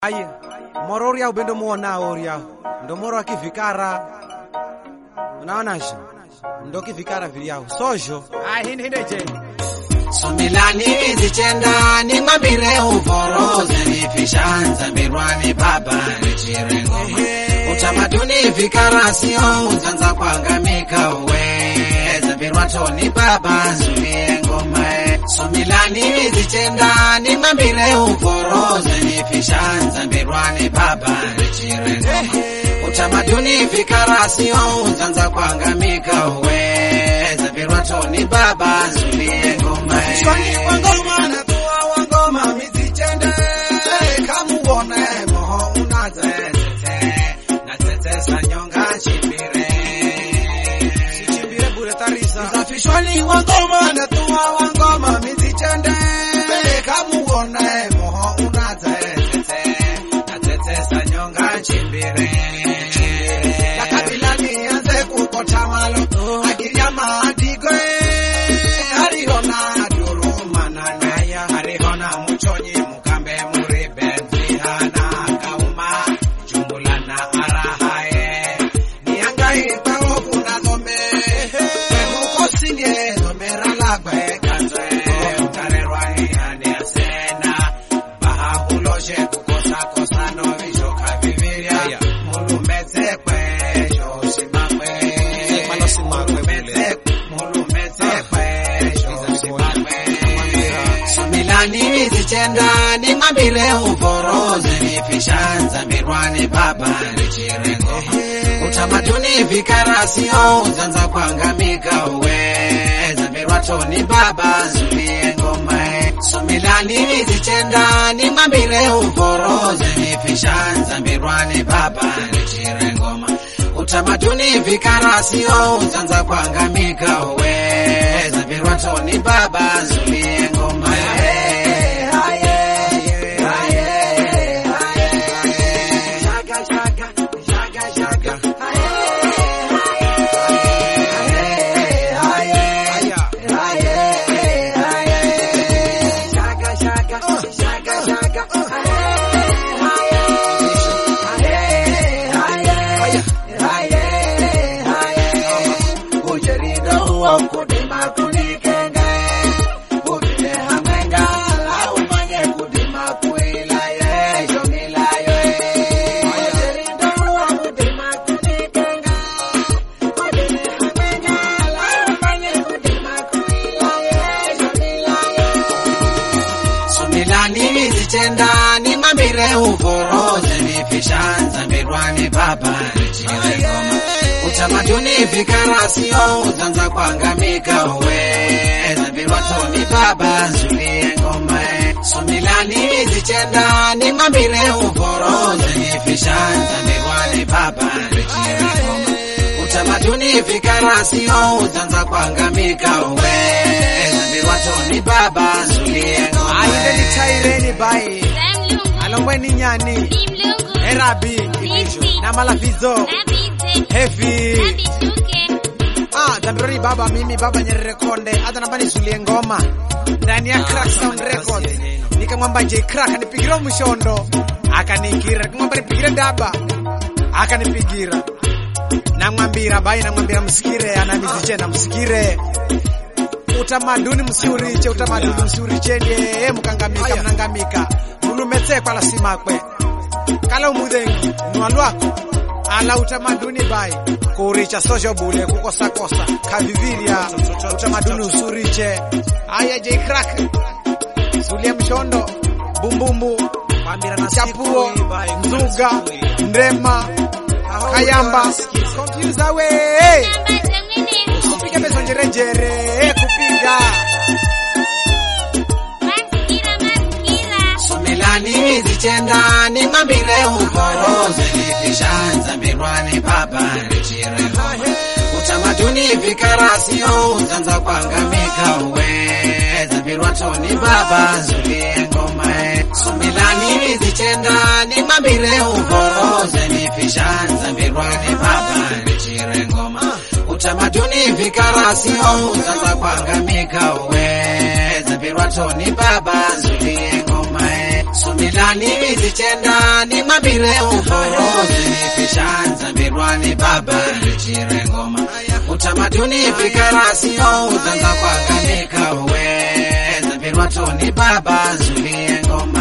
Aye, moro uriau bendo muonao uriau ndo moro wa kivikara unaonaje ndo kivikara viliau sojo ahindeje Sumilani zichenda ni mabire uvoroze ni fishanza mirwani baba ni chirengo utamaduni vikara sio uzanza kuangamika uweza virwatoni baba zulie ngoma Sumilani zichenda ni mabire uvoroze ni fishanza mirwani baba ni chirengo utamaduni vikara sio uzanza kuangamika uweza virwatoni baba zulie ngoma Swali wa ngoma na tua wa ngoma mizichende kamuone moho unazete na tetesa nyonga chimbire chimbire bure tarisa Msafishwali wa ngoma na tua wa ngoma mizichende kamuone moho unazete na tetesa nyonga chimbire ya kabila nianze kukota malo akiria maadigo ariona duruma na naya arihona muchonyi mukambe muribe nzihana kauma jumula na arahae niangaika okuna dhombe emukosinye dhomera lagwe kanzwe utarerwani ane asena bahabuloje kukosa kosano vishoka vivirya mulumetse kwejo simakwe Malo simakwe mulumetse mulumetse kwejo simakwe Sumilani zichenda ni mabire uvoroze ni fishanza mirwani baba ni chirengo utamaduni vikara sio uzanza kuangamika uweza mirwatoni baba zulie ngoma Sumilani zichenda ni mabire uvoroze ni fishanza mirwani baba ni chirengo utamaduni vikara sio uzanza kuangamika uweza mirwatoni baba zulie ngoma Sumilani zichenda ni mabire uvoroze ni fishanza mirwani baba ni chiregoma utamaduni vikara sio uzanza kuangamika uweza virwatoni baba zulie ngoma Sumilani zichenda ni mabire uvoroze ni fishanza mirwani baba ni chiregoma utamaduni vikara sio uzanza kuangamika uweza virwatoni baba zulie ngoma ainde ni chaireni bai alongweni nyani erabi na malafizo hevi ah dambirori baba mimi baba nyerere konde hata namba nisulie ngoma ndani ya crack sound records nikamwamba j crack anipigira mshondo akanigira nikamwamba nipigire daba akanipigira namwambira bai namwambira msikire anamizichena msikire utamaduni msiuriche utamaduni msiurichenie mukangamika mnangamika mulumetsekwa lasimakwe kala umudhengi nwa lwako ala utamaduni bai kuricha sojo bule kukosakosa kavivirya utamaduni usuriche aya j crack zulia mshondo bumbumbu chapuo nzuga ndema kayamba kompyuza we kupiga bezo njerejere kupiga Sumilani zichenda ni mabire uvoroze ni fishanza mirwani baba ni chirengo utamaduni vikara sio uzanza kuangamika uweza virwatoni baba zulie ngoma Sumilani zichenda ni mabire uvoroze ni fishanza mirwani baba ni chirengo utamaduni vikara sio uzanza kuangamika uweza virwatoni baba zulie ngoma Sumilani pelekani mizichenda ni mabile uforozi nipishanza mbirwani baba richire ngoma utamaduni fikara sio utanza kwaganika uweza mbirwa toni baba zulie ngoma